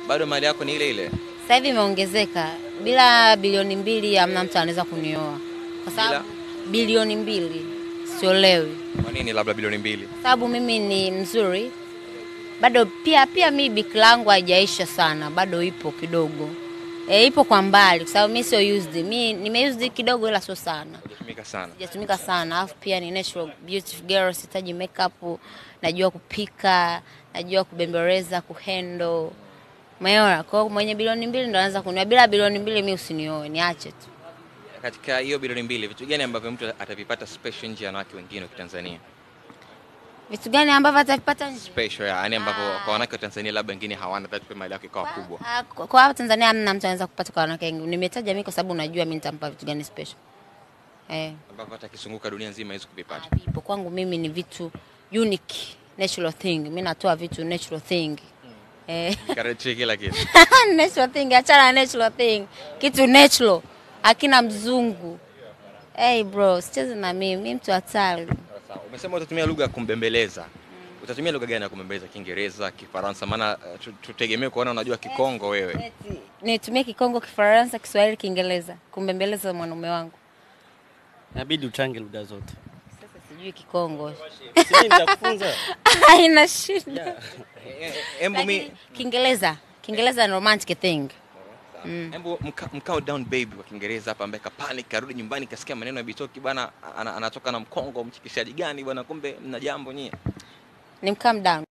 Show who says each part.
Speaker 1: bado mali yako ni ile ile?
Speaker 2: Sasa hivi imeongezeka. Bila bilioni mbili hamna mtu anaweza kunioa, kwa sababu bilioni mbili siolewi,
Speaker 1: Kwa nini labda bilioni mbili?
Speaker 2: kwa sababu mimi ni mzuri bado. Pia pia mi biki langu haijaisha sana, bado ipo kidogo e, ipo kwa mbali, kwa sababu mi sio used. Mi nimeused kidogo, ila sio sana
Speaker 1: Hujatumika sana.
Speaker 2: sijatumika sana, alafu pia ni natural beautiful girl, sihitaji makeup, najua kupika, najua kubembeleza, kuhandle. Umeona? Kwa hiyo mwenye bilioni mbili ndo anaweza kunioa. Bila bilioni mbili mi usinioe, niache tu.
Speaker 1: Katika hiyo bilioni mbili, vitu gani ambavyo mtu atavipata special nje ya wanawake wengine wa Kitanzania?
Speaker 2: Vitu gani ambavyo atavipata nje?
Speaker 1: Special ya, yani ambavyo kwa wanawake wa Tanzania labda wengine hawana, hata tupe mali yako ikawa kubwa.
Speaker 2: Ah, Kwa kwa hapa Tanzania hamna mtu anaweza kupata kwa wanawake wengi. Nimetaja mimi kwa sababu najua mimi nitampa vitu gani special. Eh,
Speaker 1: Ambavyo hata akizunguka dunia nzima hawezi kuvipata.
Speaker 2: ah, vipo kwangu mimi ni vitu unique, natural thing. Mimi natoa vitu natural thing. Eh.
Speaker 1: Karate kila kitu.
Speaker 2: natural thing, achana na natural thing. Kitu natural. Akina mzungu. Hey bro, sicheze na mimi, mimi mtu hatari.
Speaker 1: Sawa. Umesema utatumia lugha ya kumbembeleza. Utatumia lugha gani ya kumbembeleza? Kiingereza, Kifaransa? Maana uh, tu- tutegemee kuona unajua Kikongo wewe.
Speaker 2: Nitumie Kikongo, Kifaransa, Kiswahili, Kiingereza kumbembeleza mwanaume wangu.
Speaker 3: Inabidi uchange lugha zote.
Speaker 2: Sasa sijui Kikongo.
Speaker 3: Si mimi nitakufunza.
Speaker 2: Haina shida.
Speaker 3: Yeah.
Speaker 1: Embu mi
Speaker 2: Lakini Kiingereza, Kiingereza ni romantic thing.
Speaker 1: Hebu mka- mkao down baby kwa Kiingereza hapa ambaye kapanic karudi nyumbani kasikia maneno ya Bitoki bana ana- anatoka na mkongo mchikishaji gani bwana kumbe mna jambo nyie.
Speaker 2: Ni calm down.